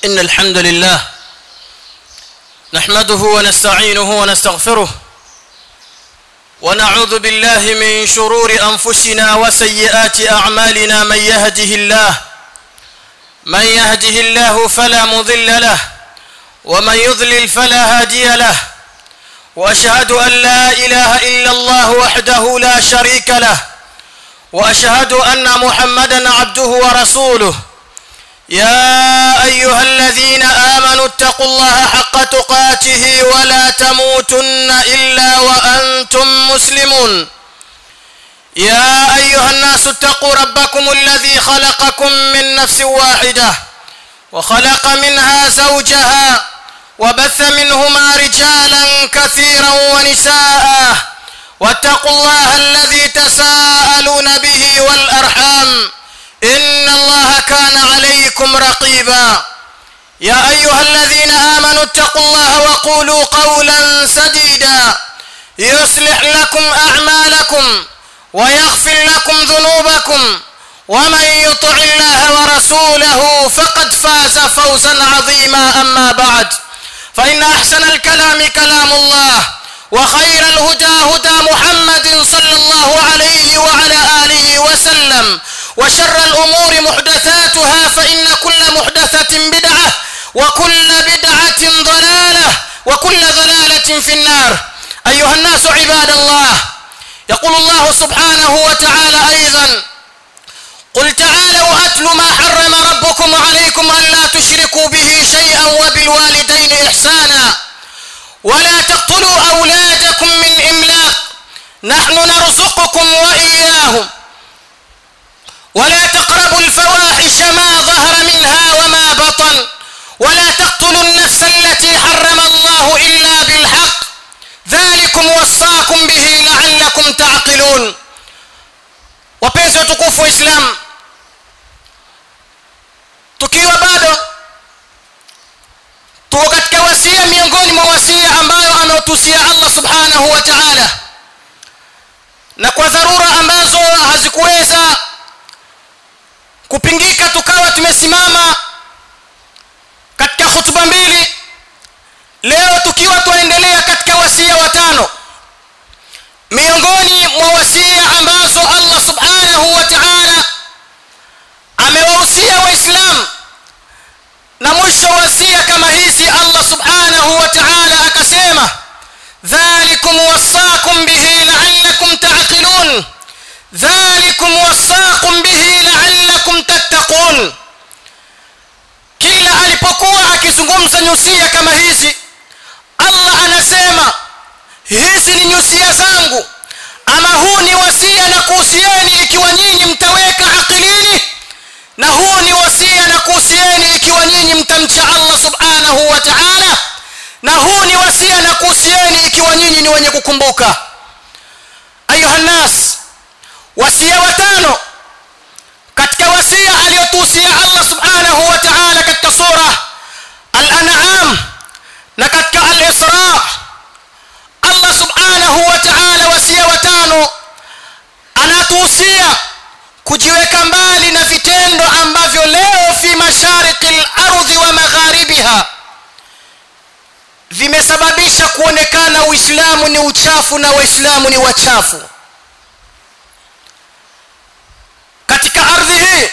إن الحمد لله نحمده ونستعينه ونستغفره ونعوذ بالله من شرور أنفسنا وسيئات أعمالنا من يهده الله من يهده الله فلا مضل له ومن يضلل فلا هادي له واشهد ان لا اله الا الله وحده لا شريك له واشهد ان محمدا عبده ورسوله يا ايها الذين امنوا اتقوا الله حق تقاته ولا تموتن الا وانتم مسلمون يا ايها الناس اتقوا ربكم الذي خلقكم من نفس واحده وخلق منها زوجها وبث منهما رجالا كثيرا ونساء واتقوا الله الذي تساءلون به والارحام ان الله كان عليكم رقيبا يا ايها الذين امنوا اتقوا الله وقولوا قولا سديدا يصلح لكم اعمالكم ويغفر لكم ذنوبكم ومن يطع الله ورسوله فقد فاز فوزا عظيما اما بعد فان احسن الكلام كلام الله وخير الهدى هدى محمد صلى الله عليه وعلى اله وسلم وشر الامور محدثاتها فان كل محدثه بدعه وكل بدعه ضلاله وكل ضلاله في النار ايها الناس عباد الله يقول الله سبحانه وتعالى ايضا قل تعالوا اتل ما حرم ربكم عليكم الا تشركوا به شيئا وبالوالدين احسانا ولا تقتلوا اولادكم من املاق نحن نرزقكم واياهم ولا تقربوا الفواحش ما ظهر منها وما بطن ولا تقتلوا النفس التي حرم الله الا بالحق ذلكم وصاكم به لعلكم تعقلون wapenzi watukufu wa islam tukiwa bado tuko katika wasia miongoni mwa wasia ambayo ametusia allah subhanahu wa taala na kwa dharura ambazo hazikuweza kupingika tukawa tumesimama katika hutuba mbili leo tukiwa tunaendelea katika wasia watano miongoni mwa wasia ambazo allah subhanahu wa taala amewahusia waislamu na mwisho wasia kama hizi allah subhanahu wa taala akasema dhalikum wassakum bihi laallakum taqilun dhalikum wassakum bihi laallakum tattaqun kila alipokuwa akizungumza nyusia kama hizi allah anasema hizi ni nyusia zangu ama huu ni wasia na kuhusieni ikiwa nyinyi mtaweka akilini na huu ni wasia na kuhusieni ikiwa nyinyi mtamcha allah subhanahu wa taala na huu ni wasia na kuhusieni ikiwa nyinyi ni wenye kukumbuka ayuha nnas wasia watano katika wasia aliyotuhusia allah subhanahu wa taala katika sura al-an'am na katika al-isra allah subhanahu wa taala wasia watano anatuhusia kujiweka mbali na vitendo ambavyo leo fi mashariki lardhi wa magharibiha vimesababisha kuonekana uislamu ni uchafu na waislamu ni wachafu katika ardhi hii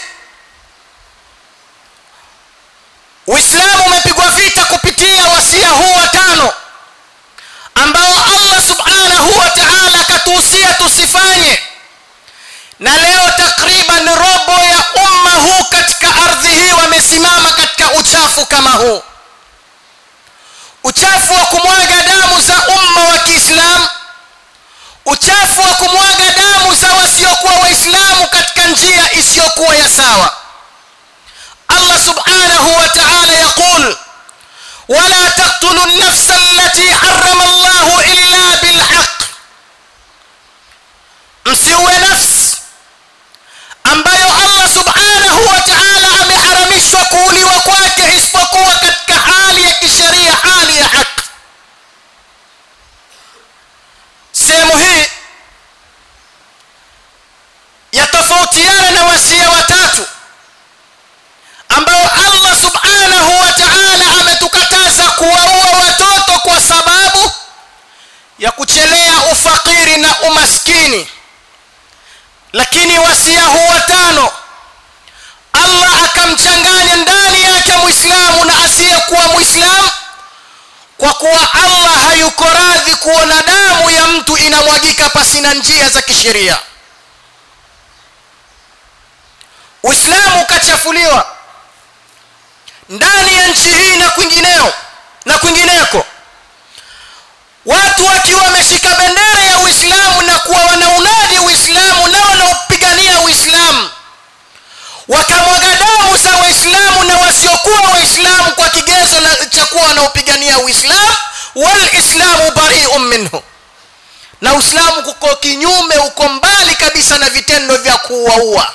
uislamu umepigwa vita kupitia wasia huu watano ambao allah subhanahu wa taala akatuhusia tusifanye na leo takriban robo ya umma huu katika ardhi hii wamesimama katika uchafu kama huu uchafu wa kumwaga damu za umma wa kiislamu uchafu wa kumwaga damu za wasiokuwa waislamu katika njia isiyokuwa ya sawa allah subhanahu wa taala yaqul wala taktulu nafsa allati harama llahu illa bilhaq msiuwe nafsi ambayo allah subhanahu wa taala ameharamishwa kuuliwa kwake isipokuwa katika hali ya kisheria hali ya haki sehemu hii yatofautiana na wasia watatu ambao allah subhanahu wa taala na ufakiri na umaskini lakini wasia huu watano allah akamchanganya ndani yake mwislamu na asiyekuwa mwislamu kwa kuwa allah hayuko radhi kuona damu ya mtu inamwagika pasina njia za kisheria uislamu ukachafuliwa ndani ya nchi hii na kwingineo na kwingineko watu wakiwa wameshika bendera ya uislamu na kuwa wanaunadi uislamu na wanaopigania uislamu wakamwaga damu za waislamu na wasiokuwa waislamu kwa kigezo cha kuwa wanaopigania uislamu walislamu bariun minhu na uislamu kuko kinyume uko mbali kabisa na vitendo vya kuwaua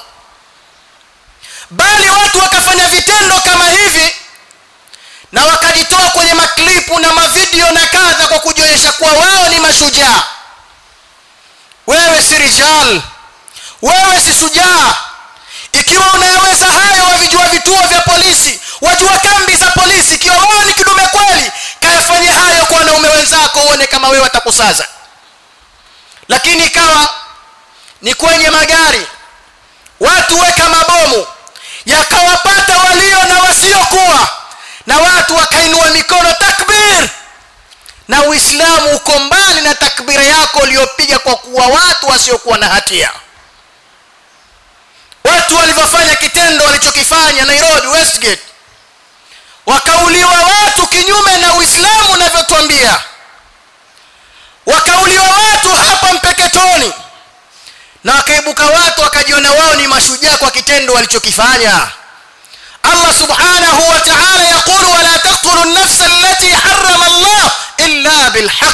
bali watu wakafanya vitendo kama hivi na wakajitoa kwenye maklipu na mavideo na kadha kwa kujionyesha kuwa wao ni mashujaa wewe si rijal wewe si shujaa ikiwa unayaweza hayo wavijua vituo vya polisi wajua kambi za polisi ikiwa wewe ni kidume kweli kayafanye hayo kwa wanaume wenzako uone kama wewe watakusaza lakini ikawa ni kwenye magari watu weka mabomu yakawapata walio na wasiokuwa na watu wakainua mikono takbir na uislamu uko mbali na takbira yako uliyopiga kwa kuwa watu wasiokuwa na hatia watu walivyofanya kitendo walichokifanya nairobi westgate wakauliwa watu kinyume na uislamu unavyotwambia wakauliwa watu hapa mpeketoni na wakaibuka watu wakajiona wao ni mashujaa kwa kitendo walichokifanya allah subhanahu wa ta'ala yaqulu wala taqtulu an-nafsa allati harrama allah illa bilhaq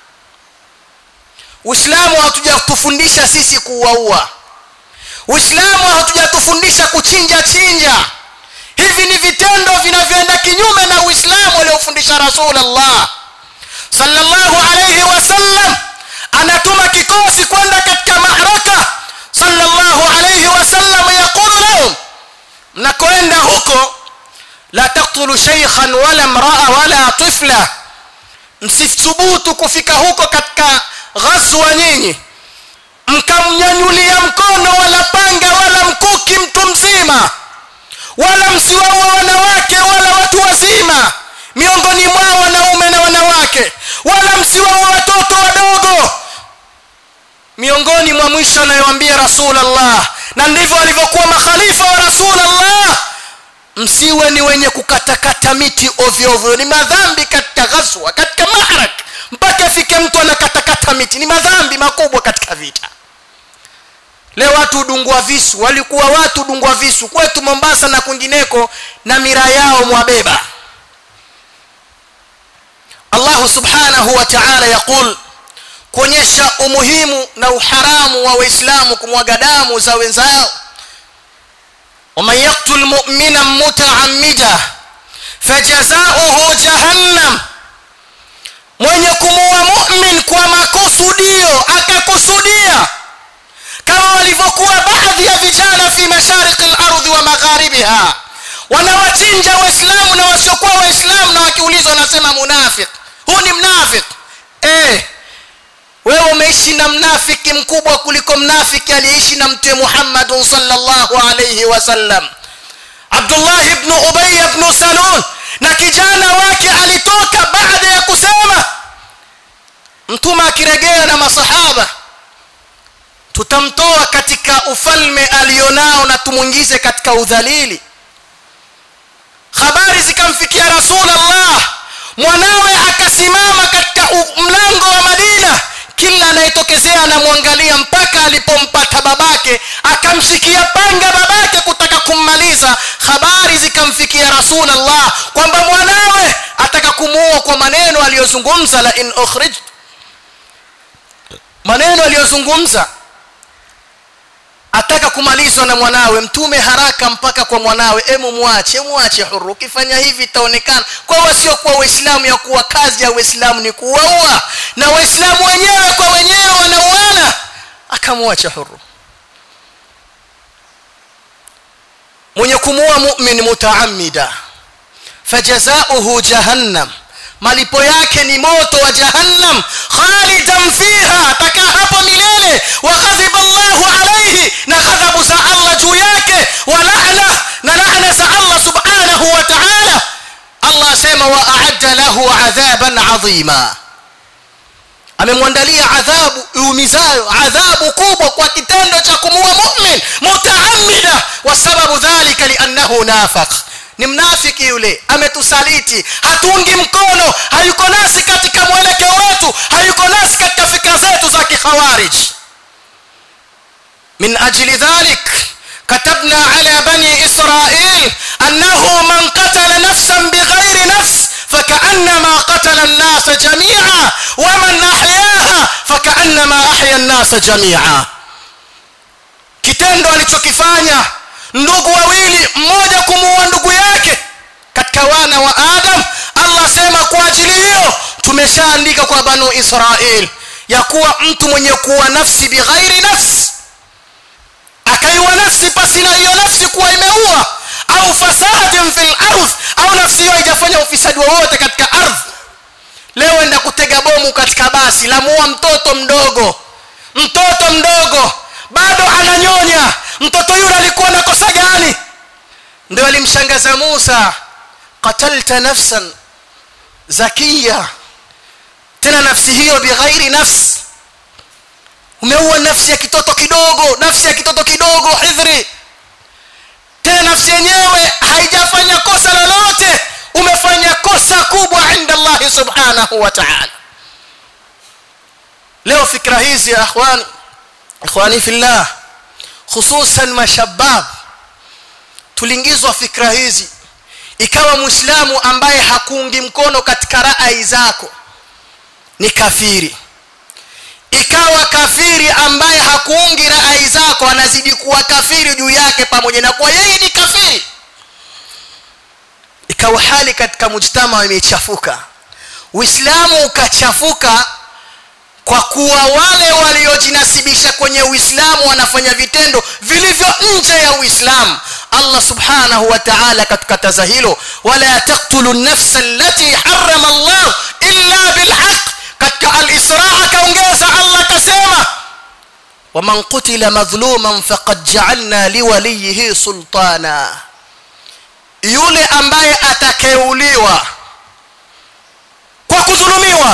uislamu hatujatufundisha sisi kuwaua uislamu hatujatufundisha kuchinja chinja hivi ni vitendo vinavyoenda kinyume na uislamu aliofundisha rasulullah sallallahu alayhi wasallam anatuma kikosi kwenda katika mahraka sallallahu alayhi wasallam yaqulu lahum mnakoenda huko la taktulu shaykhan wala mraa wala tifla msithubutu kufika huko katika ghazwa nyinyi mkamnyanyulia mkono wala panga wala mkuki mtu mzima wala msiwaua wanawake wala watu wazima miongoni mwao wanaume na wanawake wala msiwaua watoto wadogo miongoni mwa mwisho anayoambia rasulllah na ndivyo walivyokuwa makhalifa wa rasulllah msiwe ni wenye kukatakata miti ovyo ovyo ni madhambi katika ghazwa katika mahrak mpaka afike mtu anakatakata miti ni madhambi makubwa katika vita leo watu hudungua visu walikuwa watu hudungua visu kwetu mombasa na kwingineko na mira yao mwabeba allahu subhanahu wa ta'ala yaqul kuonyesha umuhimu na uharamu wa waislamu kumwaga damu za wenzao ومن يقتل مؤمنا متعمدا فجزاؤه جهنم mwenye kumuua mu'min kwa makusudio akakusudia kama walivyokuwa baadhi ya vijana fi mashariki al-ardhi wa magharibiha wanawachinja waislamu na wasiokuwa waislamu na wakiulizwa wanasema munafik huu ni mnafik eh wewe umeishi na mnafiki mkubwa kuliko mnafiki aliyeishi na mtume Muhammad sallallahu alayhi wasallam Abdullah ibn Ubay ibn Salul na kijana wake alitoka baada ya kusema mtume akiregea na masahaba tutamtoa katika ufalme alionao na tumuingize katika udhalili habari zikamfikia rasulullah mwanawe akasimama katika mlango wa madina kila anayetokezea anamwangalia mpaka alipompata babake akamshikia panga babake kutaka kummaliza habari zikamfikia rasulullah kwamba mwanawe ataka kumuua kwa maneno aliyozungumza la in ukhrij maneno aliyozungumza ataka kumalizwa na mwanawe mtume haraka mpaka kwa mwanawe emu mwache mwache huru ukifanya hivi itaonekana kwa wasiokuwa waislamu ya kuwa kazi ya waislamu ni kuwaua na waislamu wenyewe kwa wenyewe wanauana akamwacha huru mwenye kumuua mu'min mutaamida fajazauhu jahannam malipo yake ni moto wa jahannam khalidan fiha atakaa hapo milele wa ghadhiba Allahu alayhi na ghadhabu za Allah juu yake wa la'na na la'na za Allah subhanahu wa ta'ala Allah asema wa a'adda lahu adhaban 'azima amemwandalia adhabu iumizayo adhabu kubwa kwa kitendo cha kumuua mu'min mutaammida wa sababu dhalika li'annahu nafaq ni mnafiki yule ametusaliti hatungi mkono hayuko nasi katika mwelekeo wetu hayuko nasi katika fikra zetu za kikhawarij min ajli dhalik كتبنا على بني إسرائيل أنه من قتل نفسا بغير نفس فكأنما قتل الناس جميعا ومن أحياها فكأنما أحيا الناس جميعا kitendo alichokifanya ndugu wawili mmoja kumuua ndugu yake katika wana wa adam allah asema kwa ajili hiyo tumeshaandika kwa banu israil ya kuwa mtu mwenye kuwa nafsi bighairi nafsi akaiwa nafsi pasi na hiyo nafsi kuwa imeua au fasadin fil ardh au nafsi hiyo haijafanya ufisadi wowote katika ardhi leo enda kutega bomu katika basi lamuua mtoto mdogo mtoto mdogo bado ananyonya mtoto yule alikuwa na kosa gani ndio alimshangaza Musa qatalta nafsan zakiya tena nafsi hiyo bighairi nafsi umeua nafsi ya kitoto kidogo nafsi ya kitoto kidogo hidhri tena nafsi yenyewe haijafanya kosa lolote umefanya kosa kubwa inda Allah subhanahu wa ta'ala leo fikra hizi ya akhwani ikhwani fillah hususan mashabab tuliingizwa fikra hizi ikawa muislamu ambaye hakuungi mkono katika rai zako ni kafiri ikawa kafiri ambaye hakuungi rai zako anazidi kuwa kafiri juu yake pamoja na kuwa yeye ni kafiri ikawa hali katika mujtama imechafuka uislamu ukachafuka kwa kuwa wale waliojinasibisha kwenye uislamu wanafanya vitendo vilivyo nje ya uislamu allah subhanahu wa ta'ala katukataza hilo wala taqtulu nafsa allati harrama allah illa bilhaq katika al-isra akaongeza allah akasema waman qutila madhluman faqad ja'alna liwalihi sultana yule ambaye atakeuliwa kwa kudhulumiwa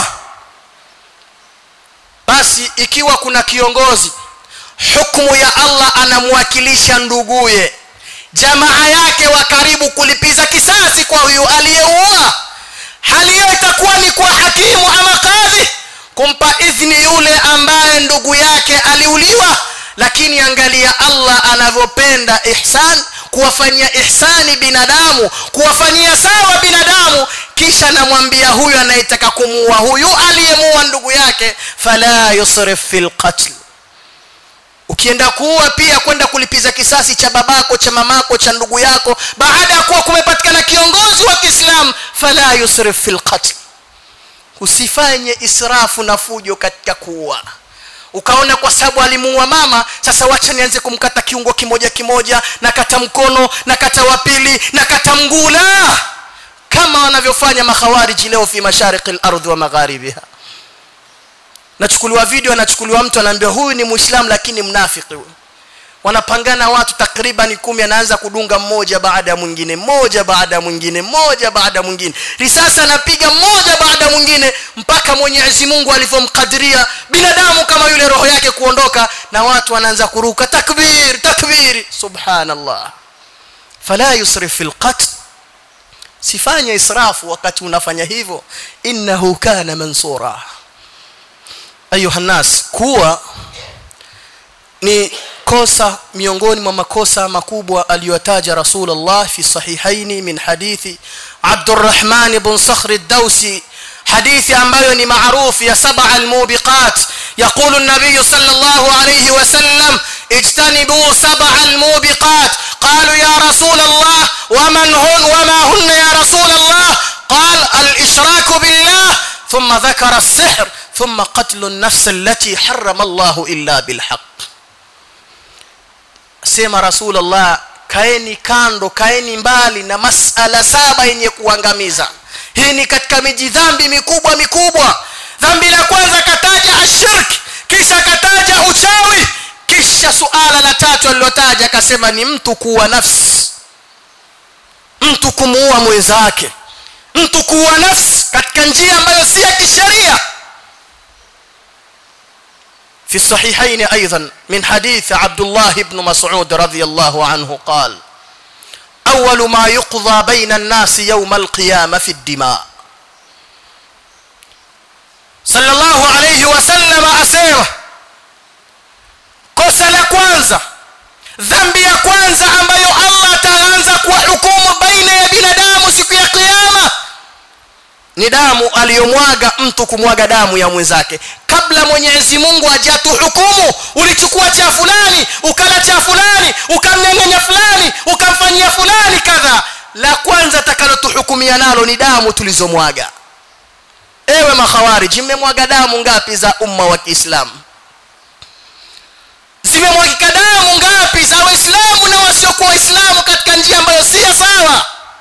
basi ikiwa kuna kiongozi hukumu ya Allah anamwakilisha nduguye jamaa yake wa karibu kulipiza kisasi kwa huyu aliyeua hali hiyo itakuwa ni kwa hakimu ama kadhi kumpa idhni yule ambaye ndugu yake aliuliwa lakini angalia Allah anavyopenda ihsan kuwafanyia ihsani binadamu kuwafanyia sawa binadamu kisha namwambia huyu anayetaka kumuua huyu aliyemuua ndugu yake fala yusrif fil qatl ukienda kuua pia kwenda kulipiza kisasi cha babako cha mamako cha ndugu yako baada ya kuwa kumepatikana kiongozi wa Kiislamu fala yusrif fil qatl usifanye israfu na fujo katika kuua ukaona kwa sababu alimuua mama sasa wacha nianze kumkata kiungo kimoja kimoja na kata mkono na kata wa pili na kata mgula kama wanavyofanya makhawariji leo fi mashariki al-ardh wa magharibiha nachukuliwa video anachukuliwa mtu anaambiwa huyu ni muislamu lakini mnafiki huyu wanapangana watu takriban kumi anaanza kudunga mmoja baada ya mwingine mmoja baada ya mwingine mmoja baada ya mwingine risasi anapiga mmoja baada ya mwingine mpaka Mwenyezi Mungu alivyomkadiria binadamu kama yule roho yake kuondoka na watu wanaanza kuruka takbir takbir subhanallah fala yusrif fil qatl sifanye israfu wakati unafanya hivyo innahu kana mansura ayuha nas kuwa ni kosa miongoni mwa makosa makubwa aliyotaja Rasulullah fi sahihaini min hadithi Abdurrahman ibn Sakhr ad-Dawsi hadithi ambayo ni maarufu ya sab'a al-mubiqat يقول النبي صلى الله عليه وسلم اجتنبوا سبع الموبقات قالوا يا رسول الله ومن هن وما هن يا رسول الله قال الإشراك بالله ثم ذكر السحر ثم قتل النفس التي حرم الله إلا بالحق sema rasulullah kaeni kando kaeni mbali na masala saba yenye kuangamiza hii ni katika miji dhambi mikubwa mikubwa dhambi la kwanza akataja ashirk kisha akataja uchawi kisha suala la tatu alilotaja akasema ni mtu kuua nafsi mtu kumuua mwenzake mtu kuua nafsi katika njia ambayo si ya kisheria في الصحيحين ايضا من حديث عبد الله بن مسعود رضي الله عنه قال اول ما يقضى بين الناس يوم القيامه في الدماء صلى الله عليه وسلم اسيره kosa la kwanza dhambi ya kwanza ambayo Allah ataanza kuwahukumu baina ya binadamu siku ya kiyama ni damu aliyomwaga mtu kumwaga damu ya mwenzake kabla Mwenyezi Mungu hajatuhukumu ulichukua cha fulani ukala cha fulani ukamnyang'anya fulani ukamfanyia fulani kadha la kwanza takalotuhukumia nalo ni damu tulizomwaga ewe makhawariji mmemwaga damu ngapi za umma wa Kiislamu zimemwagika damu ngapi za waislamu na wasiokuwa waislamu katika njia ambayo si sawa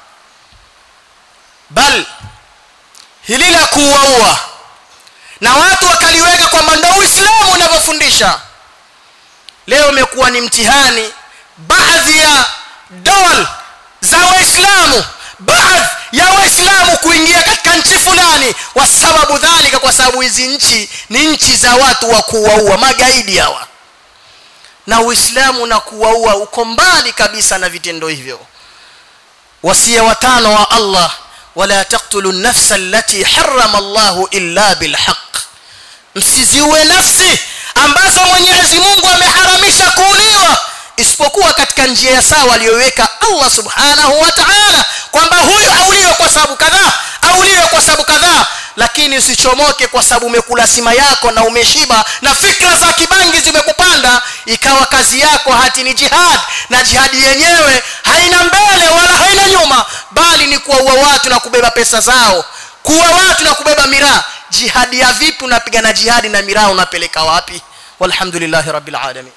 bal hili la kuuaua na watu wakaliweka kwamba ndio uislamu unavyofundisha leo imekuwa ni mtihani baadhi ya dol za waislamu baadhi ya waislamu kuingia katika nchi fulani kwa sababu dhalika kwa sababu hizi nchi ni nchi za watu wa kuwaua magaidi hawa na uislamu na kuwaua uko mbali kabisa na vitendo hivyo wasia watano wa Allah wala taqtulu an-nafsa allati harrama Allahu illa bilhaq msiziue nafsi ambazo Mwenyezi Mungu ameharamisha kuuliwa isipokuwa katika njia ya sawa aliyoweka Allah subhanahu wa ta'ala kwamba huyu auliwe kwa sababu kadhaa auliwe kwa sababu kadhaa lakini usichomoke kwa sababu umekula sima yako na umeshiba na fikra za kibangi zimekupanda ikawa kazi yako hati ni jihad na jihadi yenyewe haina mbele wala haina nyuma bali ni kuwaua watu na kubeba pesa zao kuua watu na kubeba miraa jihadi ya vipi unapigana jihadi na miraa unapeleka wapi walhamdulillahi rabbil alamin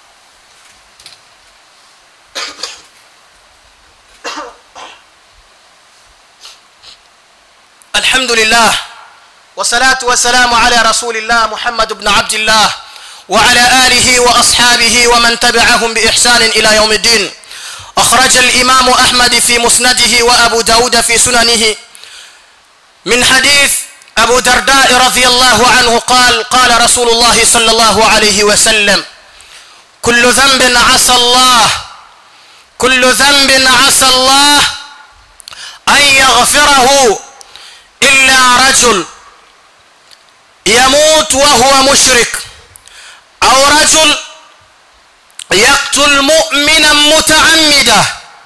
الحمد لله والصلاة والسلام على رسول الله محمد بن عبد الله وعلى آله وأصحابه ومن تبعهم بإحسان إلى يوم الدين أخرج الإمام أحمد في مسنده وأبو داود في سننه من حديث أبو درداء رضي الله عنه قال قال رسول الله صلى الله عليه وسلم كل ذنب عسى الله كل ذنب عسى الله أن يغفره إلا رجل يموت وهو مشرك أو رجل يقتل مؤمنا متعمدا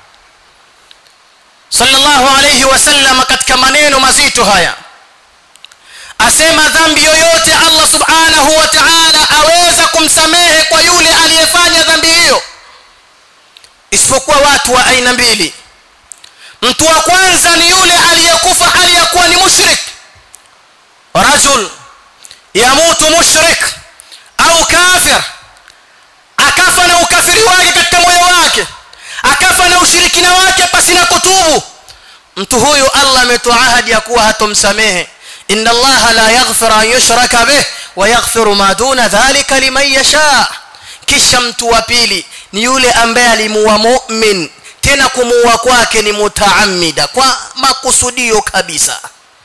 صلى الله عليه وسلم katika maneno mazito haya asema dhambi yoyote Allah subhanahu wa ta'ala aweza kumsamehe kwa yule aliyefanya dhambi hiyo isipokuwa watu wa aina mbili mtu wa kwanza ni yule aliyekufa hali ya kuwa ni mushrik rajul yamutu mushrik au kafir akafa na ukafiri wake katika moyo wake akafa na ushirikina wake pasina kutubu mtu huyu Allah ametoa ahadi ya kuwa hatomsamehe inna Allah la yaghfiru an yushraka bih wa yaghfiru ma duna dhalika liman yasha kisha mtu wa pili ni yule ambaye alimuua mu'min tena kumuua kwake ni mutaamida kwa makusudio kabisa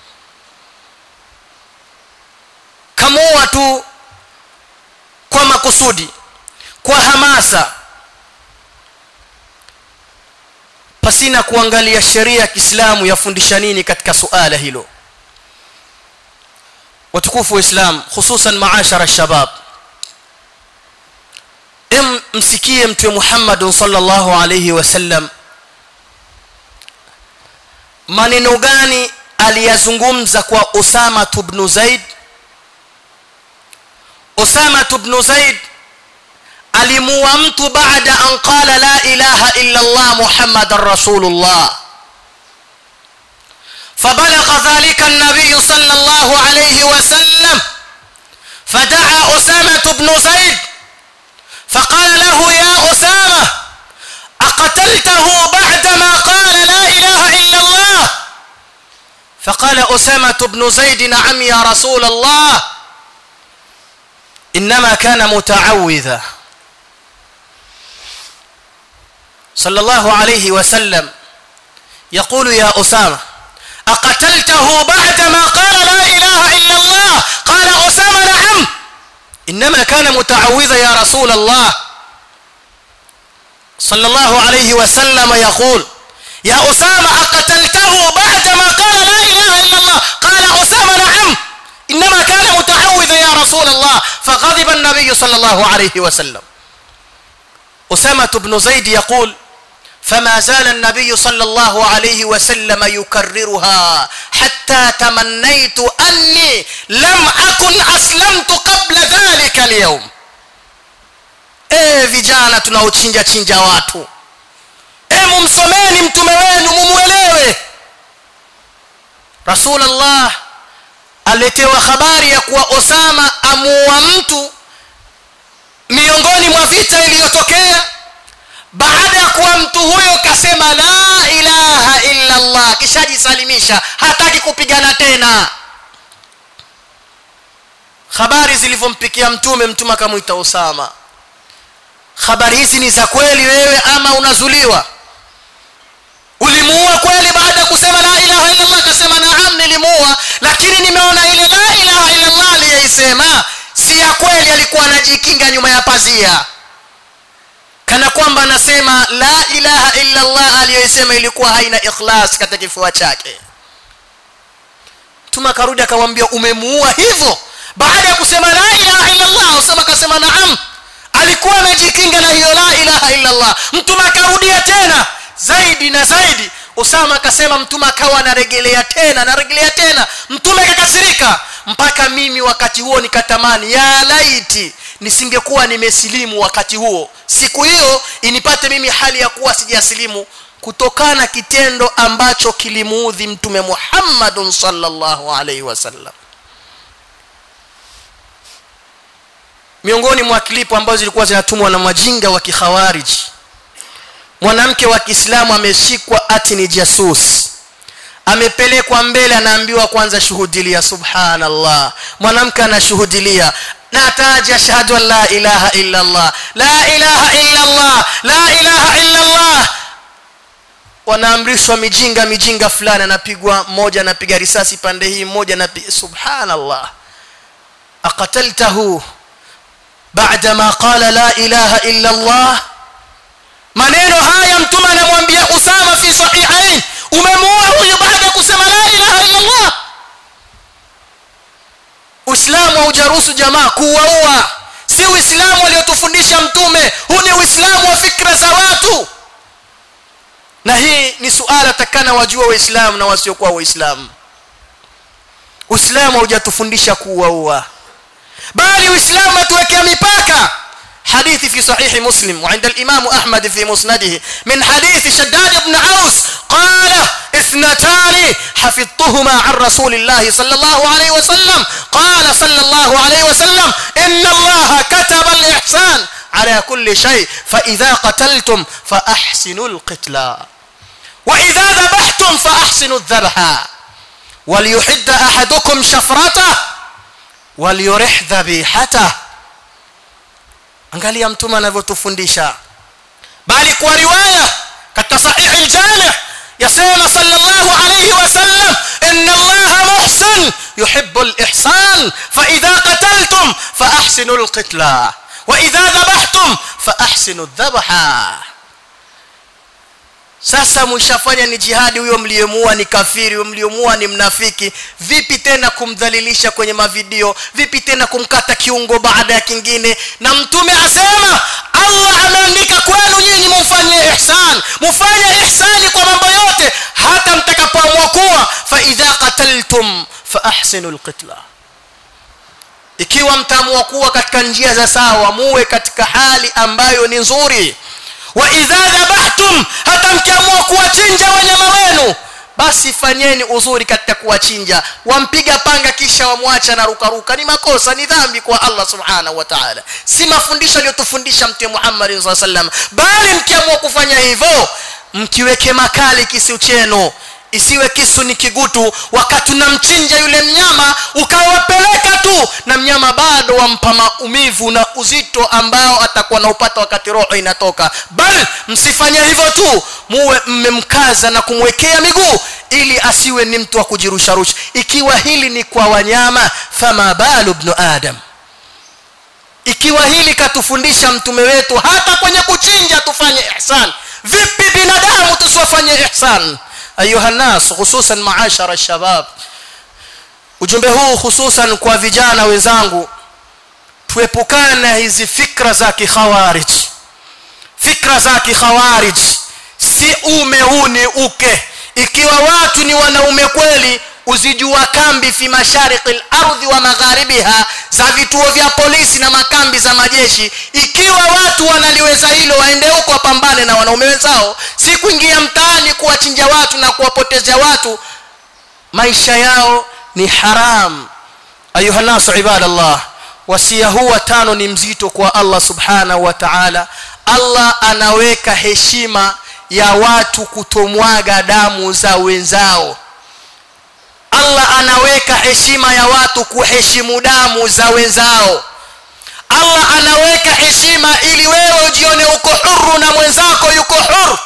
kamuua tu kwa makusudi kwa hamasa pasina kuangalia sheria ya Kiislamu yafundisha nini katika suala hilo watukufu wa Islam hususan maashara shabab em msikie mtume Muhammad sallallahu alayhi wasallam maneno gani aliyazungumza kwa Usama ibn Zaid Usama ibn Zaid alimuua mtu baada an qala la ilaha illa Allah Muhammadar Rasulullah فبلغ ذلك النبي صلى الله عليه وسلم فدعا أسامة بن زيد فقال له يا أسامة أقتلته بعدما قال لا إله إلا الله فقال أسامة بن زيد نعم يا رسول الله إنما كان متعوذا صلى الله عليه وسلم يقول يا أسامة أقتلته بعدما قال لا إله إلا الله قال أسامة نعم إنما كان متعوذا يا رسول الله صلى الله عليه وسلم يقول يا أسامة أقتلته بعدما قال لا إله إلا الله قال أسامة نعم إنما كان متعوذا يا رسول الله فغضب النبي صلى الله عليه وسلم أسامة بن زيد يقول فما زال النبي صلى الله عليه وسلم يكررها حتى تمنيت أني لم أكن أسلمت قبل ذلك اليوم eh vijana tunaochinja chinja watu e mumsomeni mtume wenu mumwelewe rasulullah aletewa habari ya kuwa osama amuua mtu miongoni mwa vita iliyotokea baada ya kuwa mtu huyo kasema la ilaha illa allah kishajisalimisha hataki kupigana tena habari zilivyompikia mtume mtume akamwita usama habari hizi ni za kweli wewe ama unazuliwa ulimuua kweli baada ya kusema la ilaha illa allah akasema naam nilimuua lakini nimeona ile la ilaha illa allah aliyeisema si ya kweli alikuwa anajikinga nyuma ya pazia kana kwamba anasema la ilaha illa allah aliyoisema ilikuwa haina ikhlas katika kifua chake mtume akarudi akamwambia umemuua hivyo baada ya kusema la ilaha illa allah usema akasema naam alikuwa anajikinga na hiyo la ilaha illa allah mtume akarudia tena zaidi na zaidi usama akasema mtume akawa anaregelea tena anaregelea tena mtume akakasirika mpaka mimi wakati huo nikatamani ya laiti nisingekuwa nimesilimu wakati huo siku hiyo inipate mimi hali ya kuwa sijasilimu kutokana kitendo ambacho kilimuudhi mtume Muhammadun sallallahu alaihi wasallam miongoni mwa klipu ambazo zilikuwa zinatumwa na majinga wa kikhawariji mwanamke wa Kiislamu ameshikwa ati ni jasus amepelekwa mbele anaambiwa kwanza shuhudilia subhanallah mwanamke anashuhudilia nataja shahadu an la ilaha illa allah la ilaha illa allah la ilaha illa allah wanaamrishwa mijinga mijinga fulani anapigwa mmoja anapiga risasi pande hii mmoja anapiga subhanallah aqataltahu بعد ما قال لا إله إلا الله maneno haya mtume anamwambia Usama fi sahihain umemuua huyu baada ya kusema la ilaha illa Allah Uislamu haujaruhusu jamaa kuwaua si Uislamu aliotufundisha mtume huu ni Uislamu wa fikra za watu na hii ni suala takana wajua waislamu na wasiokuwa waislamu Uislamu haujatufundisha kuwaua bali Uislamu atuwekea mipaka حديث في صحيح مسلم وعند الإمام أحمد في مسنده من حديث شداد بن عوس قال اثنتان حفظتهما عن رسول الله صلى الله عليه وسلم قال صلى الله عليه وسلم إن الله كتب الإحسان على كل شيء فإذا قتلتم فأحسنوا القتلى وإذا ذبحتم فأحسنوا الذبح وليحد أحدكم شفرته وليرح ذبيحته angalia mtume anavyotufundisha bali kwa riwaya katika sahih al-jami' yasema sallallahu alayhi wasallam inna allaha muhsin yuhibbu al-ihsan fa idha qataltum fa ahsinu al-qitla wa idha dhabhtum fa ahsinu adh-dhabha sasa mshafanya ni jihadi huyo mliyemuua ni kafiri huyo mliyemuua ni mnafiki vipi tena kumdhalilisha kwenye mavideo vipi tena kumkata kiungo baada ya kingine na mtume asema Allah ameandika kwenu nyinyi mumfanyie ihsan mufanye ihsani kwa mambo yote hata mtakapoamua kuwa fa idha qataltum fa ahsinu alqitla ikiwa mtaamua kuwa katika njia za sawa muwe katika hali ambayo ni nzuri wa idha dhabahtum hata mkiamua kuwachinja wanyama wenu basi fanyeni uzuri katika kuwachinja wampiga panga kisha wamwacha na rukaruka ni makosa ni dhambi kwa Allah subhanahu wa ta'ala si mafundisho aliyotufundisha mtume Muhammad sallallahu alaihi wasallam bali mkiamua kufanya hivyo mkiweke makali kisiu chenu isiwe kisu ni kigutu wakati unamchinja yule mnyama ukawapeleka tu na mnyama bado wampa maumivu na uzito ambao atakuwa na upata wakati roho inatoka bal msifanye hivyo tu muwe mmemkaza na kumwekea miguu ili asiwe ni mtu wa kujirusharusha ikiwa hili ni kwa wanyama fama balu ibn adam ikiwa hili katufundisha mtume wetu hata kwenye kuchinja tufanye ihsan vipi binadamu tusiwafanye ihsan ayuha nas hususan maashara shabab ujumbe huu hususan kwa vijana wenzangu tuepukane na hizi fikra za kikhawarij fikra za kikhawarij si ume huu ni uke ikiwa watu ni wanaume kweli uzijua kambi fi mashariki al-ardhi wa magharibiha za vituo vya polisi na makambi za majeshi ikiwa watu wanaliweza hilo waende huko wapambane na wanaume wenzao si kuingia mtaani kuwachinja watu na kuwapotezea watu maisha yao ni haram ayuha nasu ibadallah wasia huu tano ni mzito kwa Allah subhanahu wa ta'ala Allah anaweka heshima ya watu kutomwaga damu za wenzao Allah anaweka heshima ya watu kuheshimu damu za wenzao Allah anaweka heshima ili wewe ujione uko huru na mwenzako yuko huru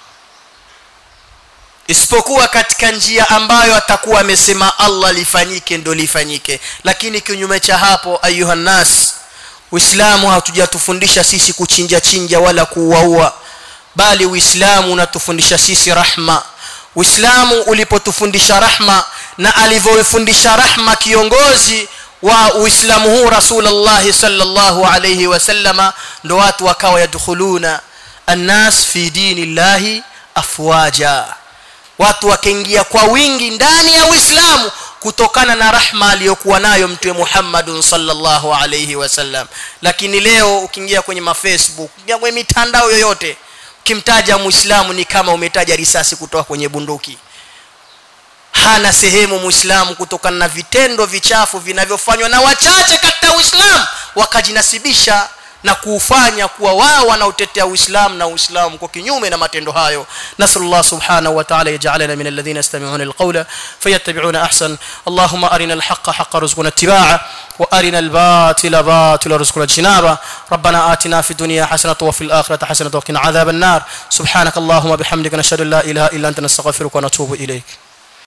isipokuwa katika njia ambayo atakuwa amesema Allah lifanyike ndo lifanyike lakini kinyume cha hapo ayuha nas Uislamu hatujatufundisha sisi kuchinja chinja wala kuuaua bali Uislamu unatufundisha sisi rahma Uislamu ulipotufundisha rahma na alivyofundisha rahma kiongozi wa Uislamu huu Rasulullah sallallahu alayhi wasallama ndo watu wakawa yadkhuluna annas fi dinillahi afwaja watu wakaingia kwa wingi ndani ya Uislamu kutokana na rahma aliyokuwa nayo mtume Muhammad sallallahu alayhi wasallam lakini leo ukiingia kwenye mafacebook ukiingia kwenye mitandao yoyote ukimtaja muislamu ni kama umetaja risasi kutoka kwenye bunduki hana sehemu muislamu kutokana na vitendo vichafu vinavyofanywa na wachache katika uislamu wakajinasibisha na kuufanya kuwa wao wanaotetea uislamu na uislamu kwa kinyume na matendo hayo nasallallahu subhanahu wa ta'ala yaj'alana min alladhina yastami'una alqawla fayattabi'una ahsan allahumma arina alhaqqa haqqan warzuqna ittiba'a wa arina albatila batila warzuqna ijtinaba rabbana atina fid dunya hasanatan wa fil akhirati hasanatan wa qina adhaban nar subhanaka allahumma bihamdika nashhadu an la ilaha illa anta nastaghfiruka wa natubu ilayk